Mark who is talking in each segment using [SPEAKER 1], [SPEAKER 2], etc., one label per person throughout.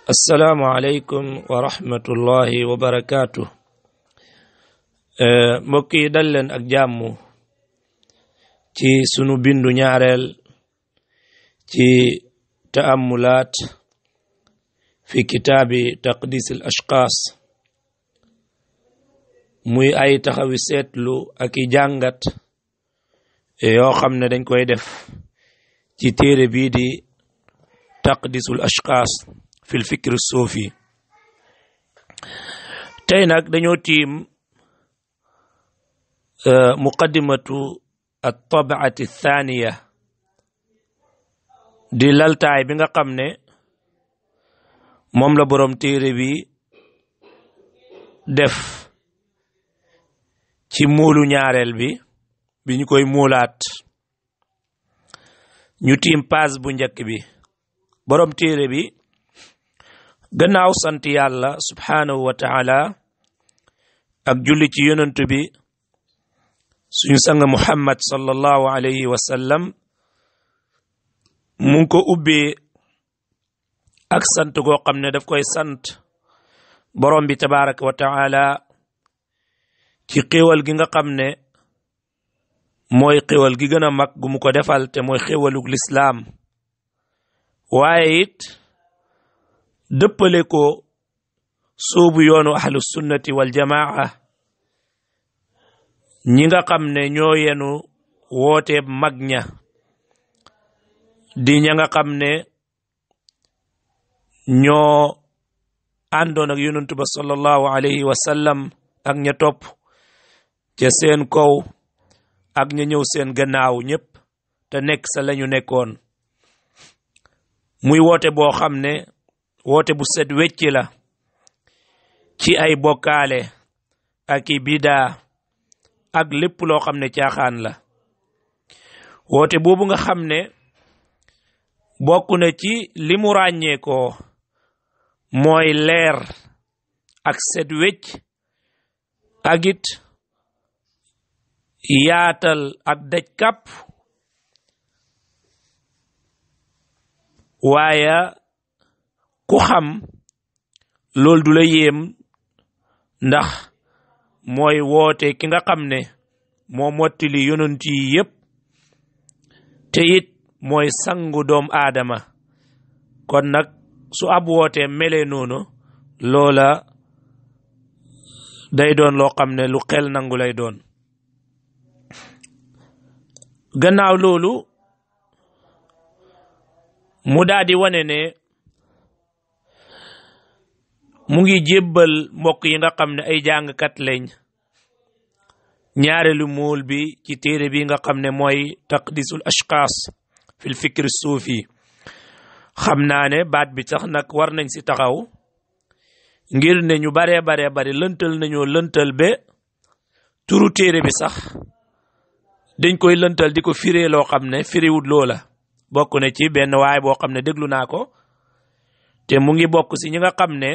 [SPEAKER 1] assalaamu aleykum wa rahmatullahi wa barakaatu mbokk yi dal leen ak jàmm ci sunu bindu ñaareel ci taamulaat fi kitaabi taqdis al ashxaas muy ay taxawi seetlu ak i jàngat yoo xam ne dañ koy def ci téere bii di taqdisul ashxaas fil fikri suufi tey nag dañoo tiim muqaddimatu at tabaati thaniya di laltaay bi nga xam ne moom la boroom téere bi def ci muulu ñaareel bi bi ñu koy muulaat ñu tiim paas bu njëkk bi boroom téere bi gannaaw sant yàlla subhaanahu wa taala ak julli ci yonent bi suñu sang muhammad sallallahu alayhi wa sallam mu ngi ko ubbee ak sant goo xam ne daf koy sant borom bi tabaraka wa taala ci xéewal gi nga xam ne mooy xéewal gi gën a mag gu mu ko defal te mooy xéewalug lislaam waaye it dëppale ko soobu yoonu ahlu sunnati wal jamaa ñi nga xam ne ñoo yenu wooteeb mag ña di ña nga xam ne ñoo àndoon ak yonentu ba sallallahu alayhi wa sallam ak ña topp ca seen kaw ak ña ñëw seen gannaaw ñépp te nekk sa lañu nekkoon muy woote boo xam ne woote bu set wecci la ci ay bokkaale ak i bidaa ak lépp loo xam ne caaxaan la woote boobu nga xam ne bokk na ci li mu ràññee ko mooy leer ak set wecc ak it yaatal ak daj kàpp waaye ku xam loolu du la yéem ndax mooy woote ki nga xam ne moo mottali yonent yi yépp te it mooy sangu doom aadama kon nag su ab woote melee noonu loola day doon loo xam ne lu xel nangu lay doon gannaaw loolu mu daal di wane ne mu ngi jébbal mbokk yi nga xam ne ay jàngkat lañ ñaareelu muul bi ci téere bi nga xam ne mooy taqdisul ashxaas fil fikri suufi xam naa ne baat bi sax nag war nañ si taxaw ngir ne ñu baree baree bari lëntal nañoo lëntal be turu téere bi sax dañ koy lëntal di ko firee loo xam ne firiwut loola bokk na ci benn waay boo xam ne déglu naa ko te mu ngi bokk si ñi nga xam ne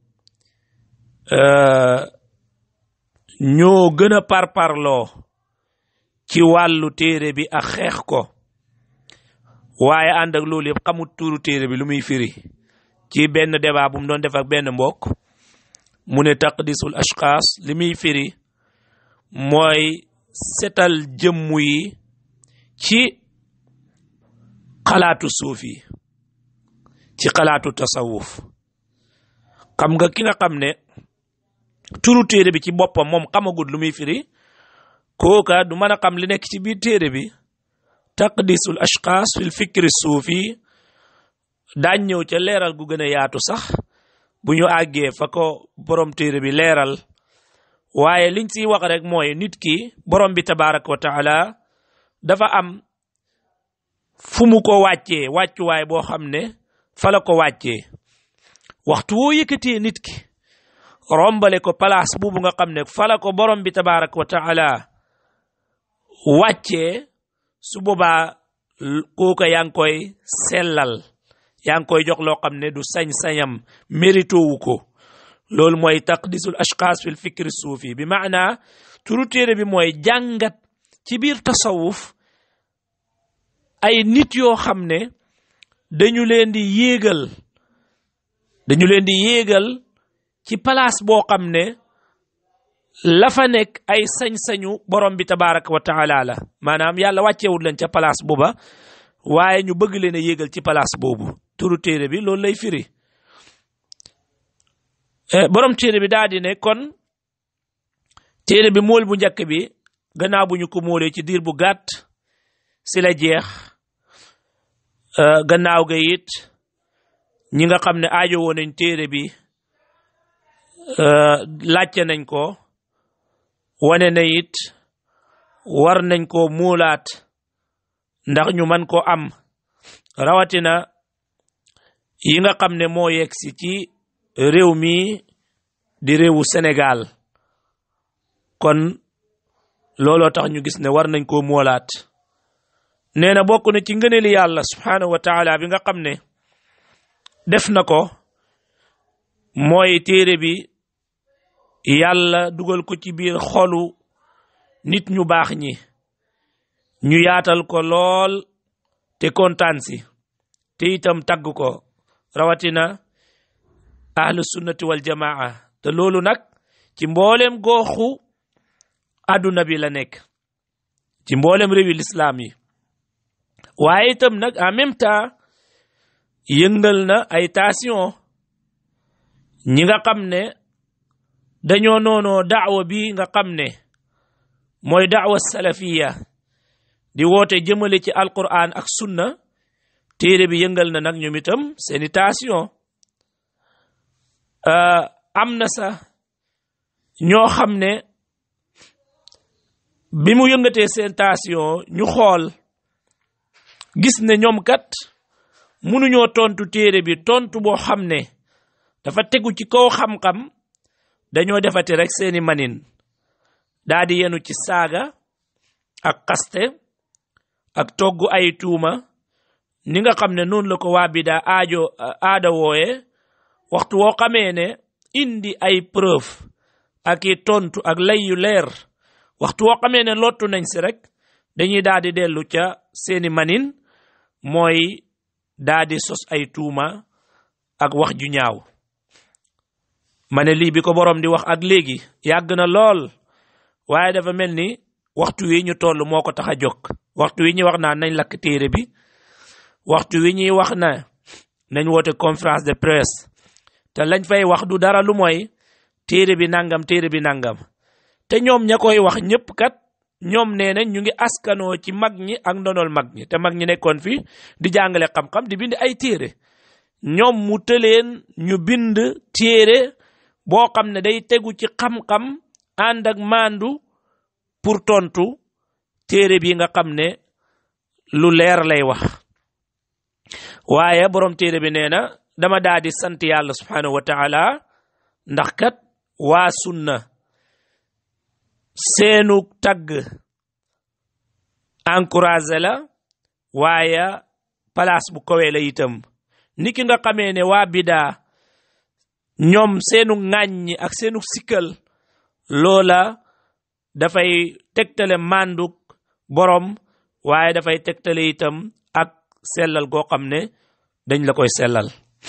[SPEAKER 1] ñoo gën a parparloo ci wàllu téere bi ak xeex ko waaye ànd ak loolu yëpp xamut tuuru téere bi lu muy firi ci benn débat bu mu doon def ak benn mbokk mu ne taqdisul ashxaas li muy firi mooy setal jëmmu yi ci xalaatu suuf yi ci xalaatu tasawuf xam nga ki nga xam ne turu téere bi ci boppam moom xamagut lu muy firi kooka du mën a xam li nekk ci biir téere bi taqdisul ashxaas fil fikri suufi daañ ñëw ca leeral gu gën a yaatu sax bu ñu àggee fa ko borom téere bi leeral waaye liñ siy wax rek mooy nit ki borom bi tabaraka wa taala dafa am fu mu ko wàccee wàccuwaay boo xam ne fa la ko wàccee waxtu woo yëkkatee nit ki rombale ko place buubu nga xam ne fa la ko borom bi tabaraka wa taala wàccee su boobaa kooka yaa ngi koy sellal yaa ngi koy jox loo xam ne du sañ-sañam mérito wu ko loolu mooy taqdisul ashxaas fil fikri suufi bi maana turu téere bi mooy jàngat ci biir tasawuf ay nit yoo xam ne dañu leen di yéegal dañu leen di yéegal ci place boo xam ne la fa nekk ay sañ-sañu borom bi tabaraka wa taala la maanaam yàlla wàccewul leen ca place booba waaye ñu bëgg leen a yéegal ci place boobu turu téere bi loolu lay firi borom téere bi daal di ne kon téere bi mool bu njëkk bi gannaaw bu ñu ko moolee ci diir bu gàtt si la jeex gannaaw ga it ñi nga xam ne aajo woon nañ téere bi laajte nañ ko wane na it war nañ ko muulaat ndax ñu man ko am rawatina yi nga xam ne moo yegg si ci réew mi di réewu Sénégal kon looloo tax ñu gis ne war nañ koo moolaat nee na bokk na ci ngëneeli yàlla subhaanahu wa taala bi nga xam ne def na ko mooy téere bi yàlla dugal ko ci biir xolu nit ñu baax ñi ñu yaatal ko lool te kontaan si te itam tagg ko rawatina ahlu sunnati wal jamaa te loolu nag ci mboolem gooxu àdduna bi la nekk ci mboolem réewi lislaam yi waaye itam nag en même temps yëngal na ay tension ñi nga xam ne dañoo noonoo daawa bi nga xam ne mooy daawa salafiya di woote jëmale ci alquran ak sunna téere bi yëngal na nag ñoom itam seeni tension am na sax ñoo xam ne bi mu yëngatee seen tension ñu xool gis ne ñoom kat mënuñoo tontu téere bi tontu boo xam ne dafa tegu ci kaw xam-xam dañoo defati rek seeni manin daa di yenu ci saaga ak xaste ak togg ay tuuma ni nga xam ne noonu la ko waa bi daa aajo aada wooye waxtu woo xamee ne indi ay preuve ak i tontu ak lay yu leer waxtu woo xamee ne lottu nañ si rek dañuy daal di dellu ca seeni manin mooy daa di sos ay tuuma ak wax ju ñaaw ma ne lii bi ko boroom di wax ak léegi yàgg na lool waaye dafa mel ni waxtu wi ñu toll moo ko tax a jóg waxtu wi ñuy wax naa nañ lakk téere bi waxtu wi ñuy wax na nañ woote conférence de presse te lañ fay wax du dara lu mooy téere bi nangam téere bi nangam te ñoom ña koy wax ñëpp kat ñoom nee nañ ñu ngi askanoo ci mag ñi ak ndonol mag ñi te mag ñi nekkoon fi di jàngale xam-xam di bind ay téere ñoom mu tëleen ñu bind téere boo xam ne day tegu ci xam-xam ànd ak maandu pour tontu téere bi nga xam ne lu leer lay wax waaye borom téere bi nee na dama daa di sant yàlla subhanahu wa taala ndax kat waa sunna seenu tagg encouragé la waaye place bu kawee la itam ni ki nga xamee ne waa bidaa ñoom seenu ŋàññi ak seenu sikkal loola dafay tegtale mànduk borom waaye dafay tegtale itam ak sellal goo xam ne dañ la koy sellal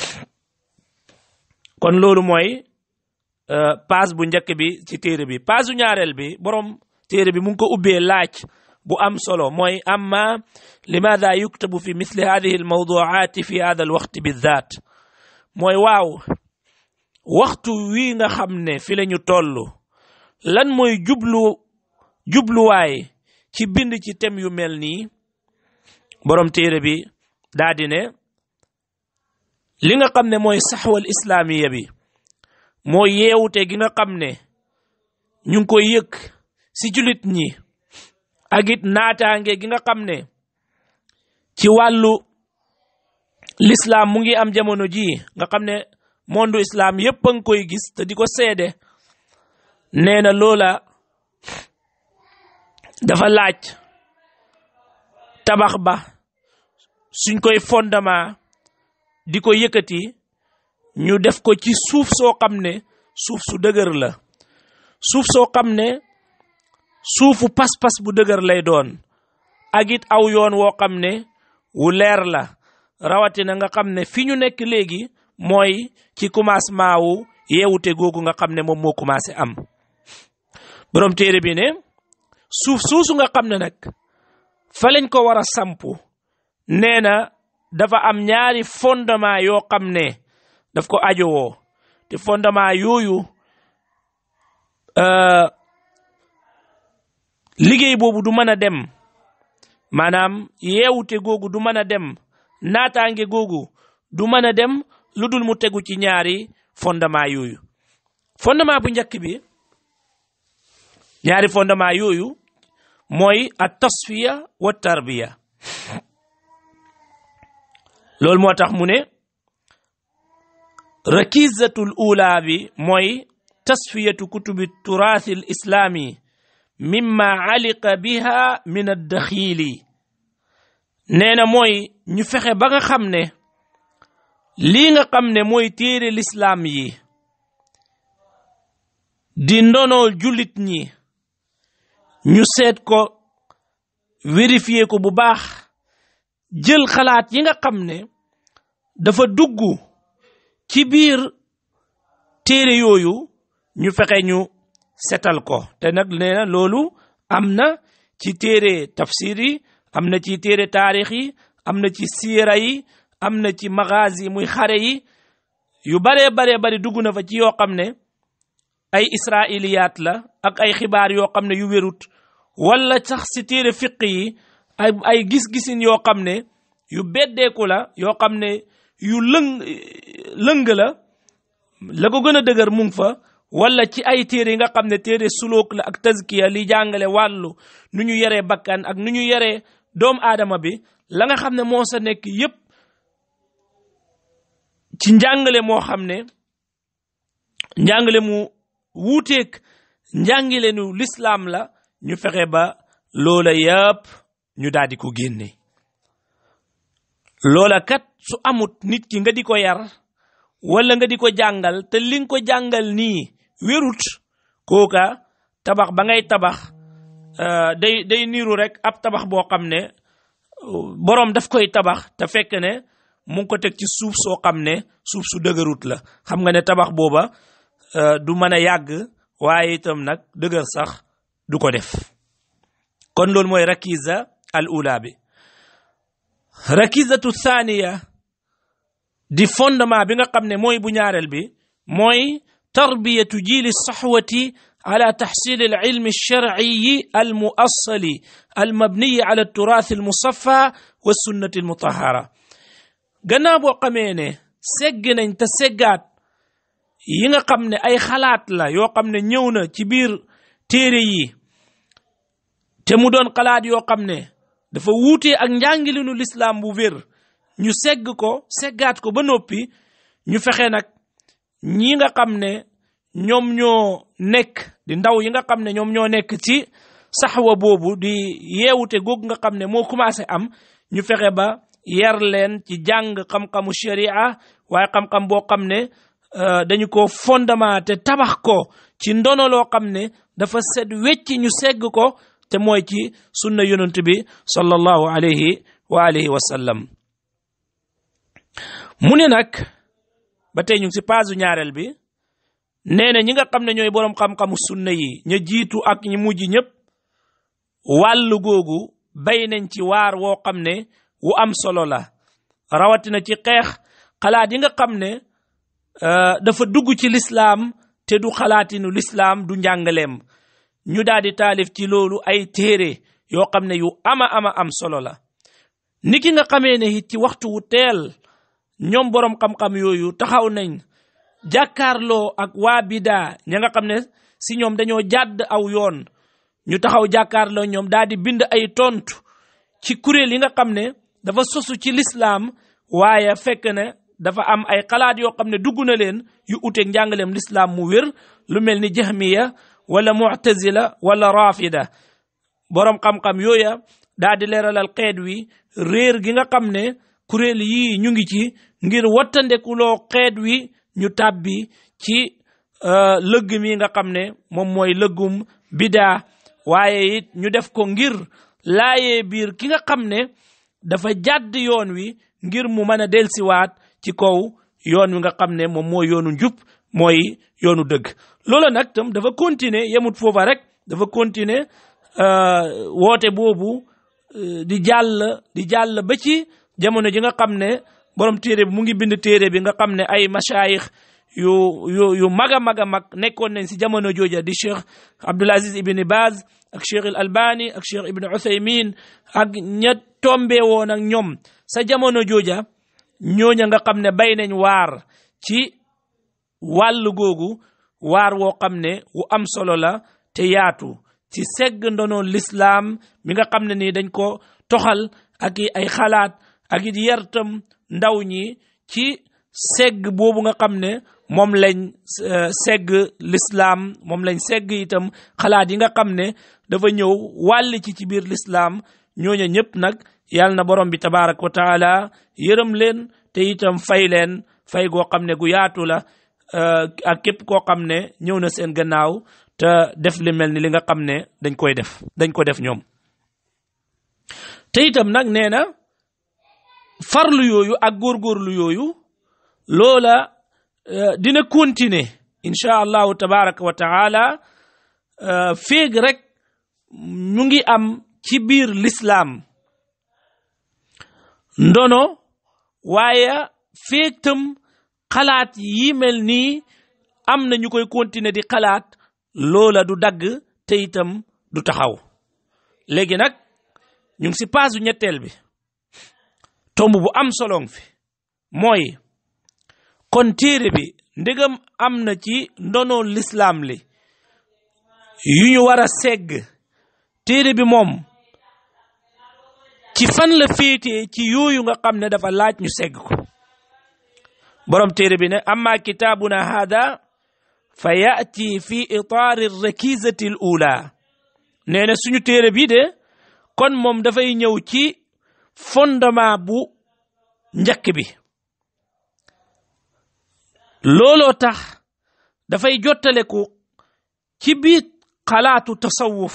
[SPEAKER 1] kon loolu mooy page bu njëkk bi ci téere bi page bu ñaareel bi borom téere bi mu ngi ko ubbee laaj bu am solo mooy amma limaada yuktabu fi misli hadihi almawduaati fi hada alwaqti bidaat mooy waaw waxtu wi nga xam ne fi la ñu toll lan mooy jublu jubluwaay ci bind ci tem yu mel nii borom téere bi daa di ne li nga xam ne mooy saxwal islaamiya bi mooy yeewute gi nga xam ne ñu ngi koy yëg si julit ñi ak it naataange gi nga xam ne ci wàllu l'islam mu ngi am jamono ji nga xam ne monde islam yépp a ngi koy gis te di ko seede nee na loola dafa laaj tabax ba suñ koy fondement di ko yëkkati ñu def ko ci suuf soo xam ne suuf su dëgër la suuf soo xam ne suufu pas-pas bu dëgër lay doon ak it aw yoon woo xam ne wu leer la rawatina nga xam ne fi ñu nekk léegi mooy ci commencement wu yeewute googu nga xam ne moom moo commencé am borom téere bi ne suuf suusu nga xam ne nag fa lañ ko war a sampu nee na dafa am ñaari fondement yoo xam ne daf ko ajowoo te fondement yooyu liggéey boobu du mën a dem maanaam yeewute googu du mën a dem naataange googu du mën a dem lu dul mu tegu ci ñaari fondement yooyu fondement bu njëkk bi ñaari fondement yooyu mooy at tasfiya wa tarbiya loolu moo tax mu ne rakizatul ula bi mooy tasfiyatu kutubi turathi al islami mimma aliqa biha min addaxiili nee na mooy ñu fexe ba nga xam ne lii nga xam ne mooy téere lislaam yi di ndonool jullit ñi ñu seet ko vérifier ko bu baax jël xalaat yi nga xam ne dafa dugg ci biir téere yooyu ñu fexe ñu setal ko te nag nee na loolu am na ci téere tafsir yi am na ci téere taarix yi am na ci siira yi am na ci magazi muy xare yi yu baree baree bari dugg na fa ci yoo xam ne ay israiliyaat la ak ay xibaar yoo xam ne yu wérut wala sax si téere fiq yi ay ay gis-gisin yoo xam ne yu beddeeku la yoo xam ne yu lëng lëng la la ko gën a dëgër mu ngi fa wala ci ay téere yi nga xam ne téere suluk la ak tazkiya li jàngale wàllu nu ñu yaree bakkan ak nu ñu yaree doomu aadama bi la nga xam ne moo sa nekk yépp ci njàngale moo xam ne njàngale mu wuuteeg njàngale nu lislaam la ñu fexe ba loola yëpp ñu daal di ko génne loola kat su amut nit ki nga di ko yar wala nga di ko jàngal te li nga ko jàngal nii wérut kooka tabax ba ngay tabax day day niiru rek ab tabax boo xam ne boroom daf koy tabax te fekk ne mu ngi ko teg ci suuf soo xam ne suuf su dëgërut la xam nga ne tabax booba du mën a yàgg waaye itam nag dëgër sax du ko def kon loolu mooy rakiza al ula bi rakizatu thaniya di fondement bi nga xam ne mooy bu ñaareel bi mooy tarbiyatu jiili saxwati ala taxsil al ilmi alsharciyi almuassali almabniyi ala alturath almusaffa wa sunnati almutahara gannaaw boo xamee ne segg nañ te seggaat yi nga xam ne ay xalaat la yoo xam ne ñëw na ci biir téere yi te mu doon xalaat yoo xam ne dafa wuutee ak njàngilinu lislaam bu wér ñu segg ko seggaat ko ba noppi ñu fexe nag ñi nga xam ne ñoom ñoo nekk di ndaw yi nga xam ne ñoom ñoo nekk ci saxwa boobu di yeewute googu nga xam ne moo commencé am ñu fexe ba yar leen ci jàng xam-xamu sharia waaye xam-xam boo xam ne dañu ko fondement te tabax ko ci ndono loo xam ne dafa set wecc ñu segg ko te mooy ci sunna yonent bi sallallahu alayhi wa alihi wa sallam mu ne nag ba tey ñu ngi si paasu ñaareel bi nee na ñi nga xam ne ñooy boroom xam-xamu sunna yi ña jiitu ak ñi mujj ñëpp wàllu googu bay nañ ci waar woo xam ne wu am solo la rawatina ci xeex xalaat yi nga xam ne dafa dugg ci lislaam te du xalaatinu lislaam du njàngaleem ñu daal di taalif ci loolu ay téere yoo xam ne yu ama ama am solo la niki nga xamee ne it ci waxtu wu teel ñoom boroom xam-xam yooyu taxaw nañ jàkkaarloo ak waa bidaa ña nga xam ne si ñoom dañoo jàdd aw yoon ñu taxaw jàkkaarloo ñoom daal di bind ay tontu ci kuréel yi nga xam ne dafa sosu ci lislaam waaye fekk ne dafa am ay xalaat yoo xam ne dugg na leen yu uteeg njàngaleem lislaam mu wér lu mel ni jahmiya wala mu'tazila wala rafida boroom xam-xam yooya daal di leeralal xeet wi réer gi nga xam ne kuréel yii ñu ngi ci ngir wattandekuloo xeet wi ñu tàbbi ci lëgg mi nga xam ne moom mooy lëggum bidaa waaye it ñu def ko ngir laayee biir ki nga xam ne dafa jàdd yoon wi ngir mu mën a delsiwaat ci kaw yoon wi nga xam ne moom mooy yoonu njub mooy yoonu dëgg loola nag tam dafa continuer yemut foofa rek dafa continuer woote boobu di jàll di jàll ba ci jamono ji nga xam ne borom téere bi mu ngi bind téere bi nga xam ne ay mashayikh yu yu yu mag a mag a mag nekkoon nañ si jamono jooja di cheikh Abdul Aziz Ibn Baz ak cheikh al Albani ak cheikh Ibn Uthaymin ak ña tombe woon ak ñoom sa jamono jooja ñooña nga xam ne bay nañ waar ci wàll googu waar woo xam ne wu am solo la te yaatu ci segg ndono lislaam mi nga xam ne nii dañ ko toxal ak i ay xalaat ak it yartam ndaw ñi ci segg boobu nga xam ne moom lañ segg lislaam moom lañ segg itam xalaat yi nga xam ne dafa ñëw wàll ci ci biir lislaam ñooña ñëpp nag yàlla na borom bi tabaaraka wa taala yërëm leen te itam fay leen fay goo xam ne gu yaatu la ak képp koo xam ne ñëw na seen gannaaw te def li mel ni li nga xam ne dañ koy def dañ ko def ñoom te itam nag nee na farlu yooyu ak góorgóorlu yooyu loola dina continuer incha allahu tabaraka wa taala féeg rek ñu ngi am ci biir lislaam ndono waaye féeg tam xalaat yi mel nii am na ñu koy continuer di xalaat loola du dagg te itam du taxaw léegi nag ñu ngi si paasu ñetteel bi tomb bu am solong fi mooy kon téere bi ndegam am na ci ndono lislaam li yu ñu war a segg téere bi moom ci fan la féetee ci yooyu nga xam ne dafa laaj ñu segg ko borom téere bi ne amma kitaabuna hada fa yaati fi itaari rakizati l ula nee na suñu téere bi de kon moom dafay ñëw ci fondement bu njëkk bi looloo tax dafay jottaleku ci biir xalaatu tasawuf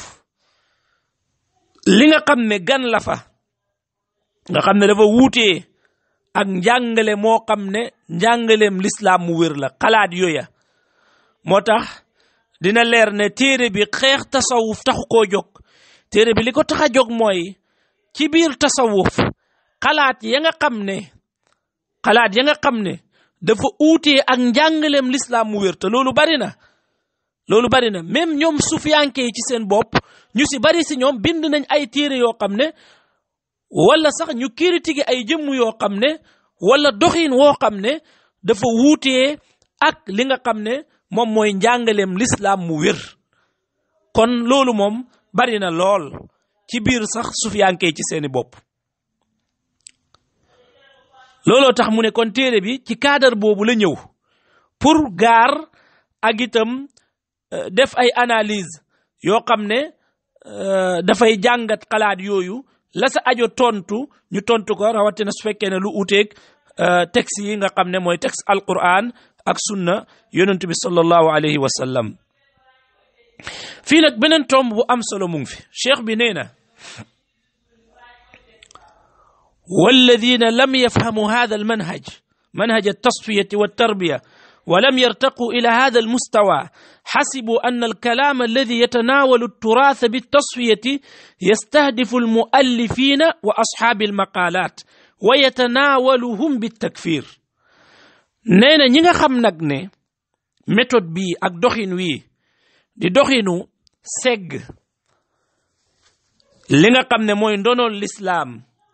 [SPEAKER 1] li nga xam ne gan la fa nga xam ne dafa wuutee ak njàngale moo xam ne njàngaleem lislaam mu wér la xalaat yooya moo tax dina leer ne téere bi xeex tasawuf taxu koo jóg téere bi li ko tax a jóg mooy ci biir tasawuf xalaat ya nga xam ne xalaat ya nga xam ne dafa uutee ak njàngaleem lislaam mu wér te loolu bari na loolu bari na même ñoom sufiyanke yi ci seen bopp ñu si bari si ñoom bind nañ ay téere yoo xam ne wala sax ñu critiqué ay jëmm yoo xam ne wala doxin woo xam ne dafa wuutee ak li nga xam ne moom mooy njàngaleem lislaam mu wér kon loolu moom bari na lool ci biir sax sufiyanke ci seeni bopp looloo tax mu ne kon téere bi ci cadre boobu la ñëw pour gaar ak itam def ay analyse yoo xam ne dafay jàngat xalaat yooyu la sa ajo tontu ñu tontu ko rawatina su fekkee ne lu uteeg texte yi nga xam ne mooy texte alquran ak sunna yonent bi sallallahu alayhi wa sallam fii nag beneen tomb bu am solo mu ngi fi cheikh bi nee na والذين لم يفهموا هذا المنهج منهج التصفية والتربية ولم يرتقوا إلى هذا المستوى حسبوا أن الكلام الذي يتناول التراث بالتصفية يستهدف المؤلفين وأصحاب المقالات ويتناولهم بالتكفير نينا نيغا خم نك ني méthode bi ak doxin wi di doxinu segg li nga xam ne mooy ndonool lislaam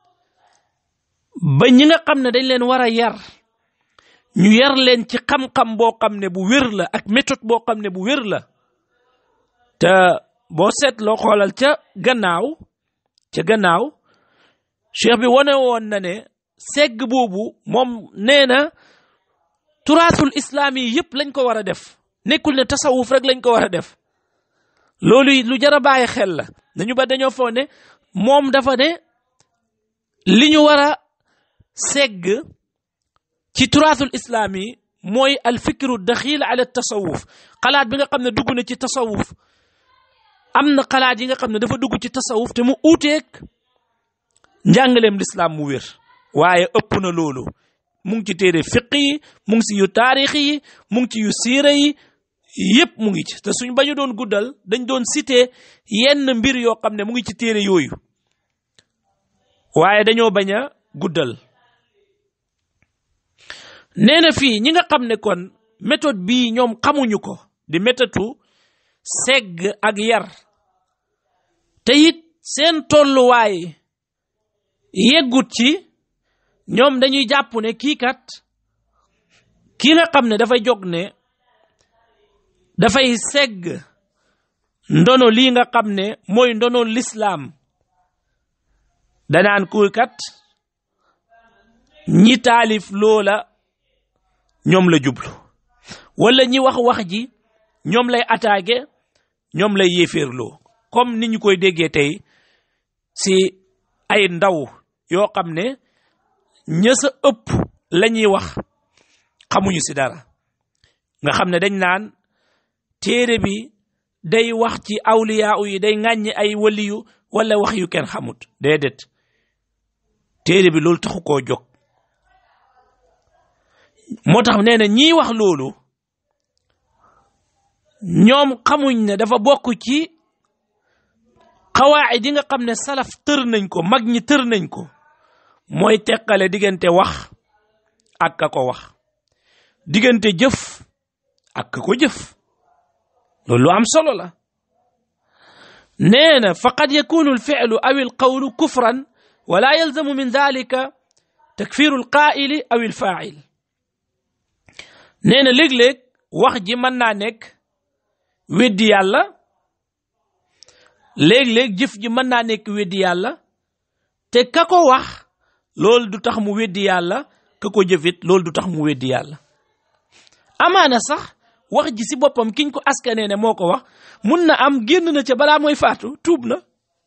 [SPEAKER 1] ba ñi nga xam ne dañ leen war a yar ñu yar leen ci xam-xam boo xam ne bu wér la ak méthode boo xam ne bu wér la te boo seetloo xoolal ca gannaaw ca gannaaw cheikh bi wane woon na ne segg boobu moom nee na turaasul islaam yi yëpp lañ ko war a def nekkul ne tasawuf rek lañ ko war a def loolu lu jar a bàyyi xel la dañu ba dañoo foog ne moom dafa ne li ñu war a segg ci turaasul islaam yi mooy al fikru daxil ala tasawuf xalaat bi nga xam ne dugg na ci tasawuf am na xalaat yi nga xam ne dafa dugg ci tasawuf te mu uuteeg njàngaleem lislaam mu wér waaye ëpp na loolu mu ngi ci téere fiq yi mu ngi ci yu taarix yi mu ngi ci yu siira yi yépp mu ngi ci te suñ bañu doon guddal dañ doon cité yenn mbir yoo xam ne mu ngi ci téere yooyu waaye dañoo bañ a guddal nee na fii ñi nga xam ne kon méthode bii ñoom xamuñu ko di méthode segg ak yar te it seen tolluwaay yeggut ci ñoom dañuy jàpp ne kii kat kii nga xam ne dafay jóg ne dafay segg ndono lii nga xam ne mooy ndono lislaam danaan kuy kat ñi taalif loola ñoom la jublu wala ñi wax wax ji ñoom lay attaqué ñoom lay yéeféerloo comme ni ñu koy déggee tey si ay ndaw yoo xam ne ña sa ëpp la ñuy wax xamuñu si dara nga xam ne dañ naan téere bi day wax ci awliyaa yi day ŋàññi ay waliyu wala wax yu kenn xamut déedéet téere bi loolu taxu koo jóg moo tax nee na ñiy wax loolu ñoom xamuñ ne dafa bokk ci xawaayid yi nga xam ne salaf tër nañ ko mag ñi tër nañ ko mooy teqale diggante wax ak ka ko wax diggante jëf ak ka ko jëf loolu lu am solo la nee na faqad yakunu alfi'lu aw alqawlu kufran wala yalzamu min dalika takfiru alqaa'ili aw alfaa'il nee na léeg-léeg wax ji mën naa nekk weddi yàlla léeg-léeg jëf ji mën naa nekk weddi yàlla te ka ko wax loolu du tax mu weddi yàlla ka ko jëfit loolu du tax mu weddi yàlla amaana sax wax ji si boppam kiñ ko askanee ne moo ko wax mun na am génn na ca balaa mooy faatu tuub na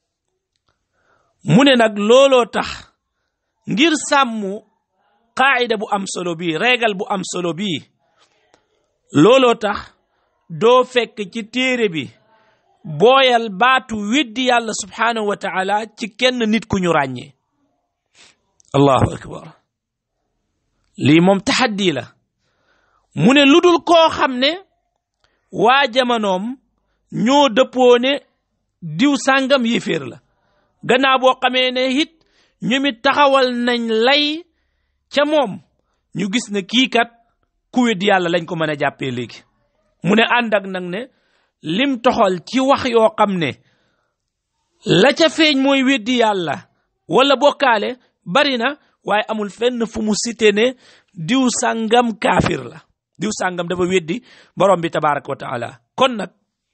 [SPEAKER 1] mu ne nag looloo tax ngir sàmm qaayida bu am solo bii régal bu am solo bii looloo tax doo fekk ci téere bi booyal baatu weddi yàlla subhaanahu wa taala ci kenn nit ku ñu ràññee allahu akbar lii moom taxaddi la mu ne lu dul koo xam ne waa jamonoom ñoo dëppoo ne diw sàngam yéeféer la gannaaw boo xamee ne it ñu mit taxawal nañ lay ca moom ñu gis ne kii kat ku weddi yàlla lañ ko mën a jàppee léegi mu ne ànd ak nag ne lim toxal ci wax yoo xam ne la ca feeñ mooy weddi yàlla wala bokkaale bari na waaye amul fenn fu mu cité ne diw sàngam kaafir la diw sàngam dafa weddi borom bi tabaraka wa taala kon nag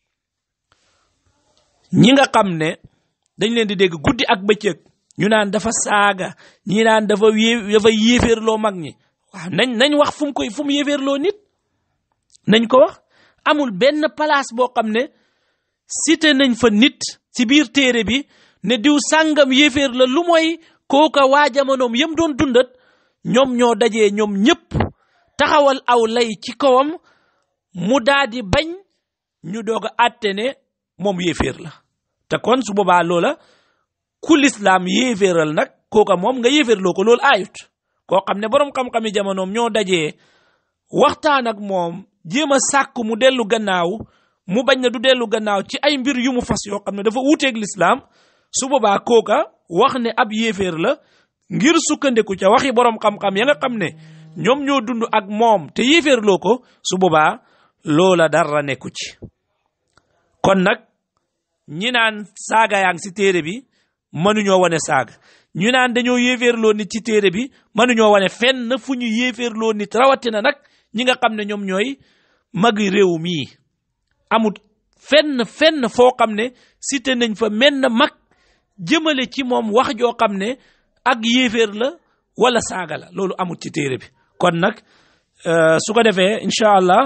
[SPEAKER 1] ñi nga xam ne dañ leen di dégg guddi ak bëccëg ñu naan dafa saaga ñi naan dafa yé dafa yéeféerloo mag ñi waaw nañ nañ wax fu mu koy fu mu yéeféerloo nit nañ ko wax amul benn place boo xam ne cité nañ fa nit ci biir téere bi ne diw sàngam yéeféer la lu mooy kooka waa jamonoom yëm doon dundat ñoom ñoo dajee ñoom ñëpp taxawal aw lay ci kawam mu daa di bañ ñu doog a àtte ne moom yéeféer la te kon su boobaa loola ku lislaam yéeféeral nag kooka moom nga yéeféerloo ko loolu aayut koo xam ne boroom xam-xami jamonoom ñoo dajee waxtaan ak moom jéem a sàkk mu dellu gannaaw mu bañ na du dellu gannaaw ci ay mbir yu mu fas yoo xam ne dafa wuuteeg lislaam su boobaa kooka wax ne ab yéeféer la ngir sukkandiku ca waxi boroom xam-xam ya nga xam ne ñoom ñoo dund ak moom te yéeféerloo ko su boobaa loola dara nekku ci kon nag ñi naan saaga yaa ngi si téere bi mënuñoo wane saaga ñu naan dañoo yéeféerloo nit ci téere bi mënuñoo wane fenn fu ñu yéeféerloo nit rawatina nag ñi nga xam ne ñoom ñooy magi réew mii amut fenn fenn foo xam ne cité nañ fa menn mag jëmale ci moom wax joo xam ne ak yéeféer la wala saaga la loolu amut ci téere bi kon nag su ko defee incha allah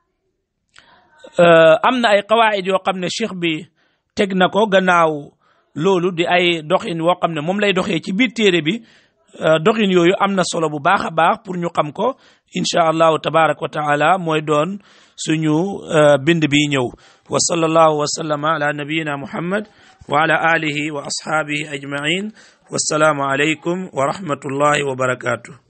[SPEAKER 1] am na ay qawaid yoo xam ne cheikh bi teg na ko gannaaw loolu di ay doxin woo xam ne moom lay doxee ci biir téere bi doxin yooyu am na solo bu baax a baax pour ñu xam ko incha allahu tabaraka wa taala mooy doon suñu bind bi ñëw wa sallallahu wa sallama ala nabiyina muhammad wa ala alihi wa ashaabihi ajmain wassalaamu alaykum wa rahmatullahi wa barakatuh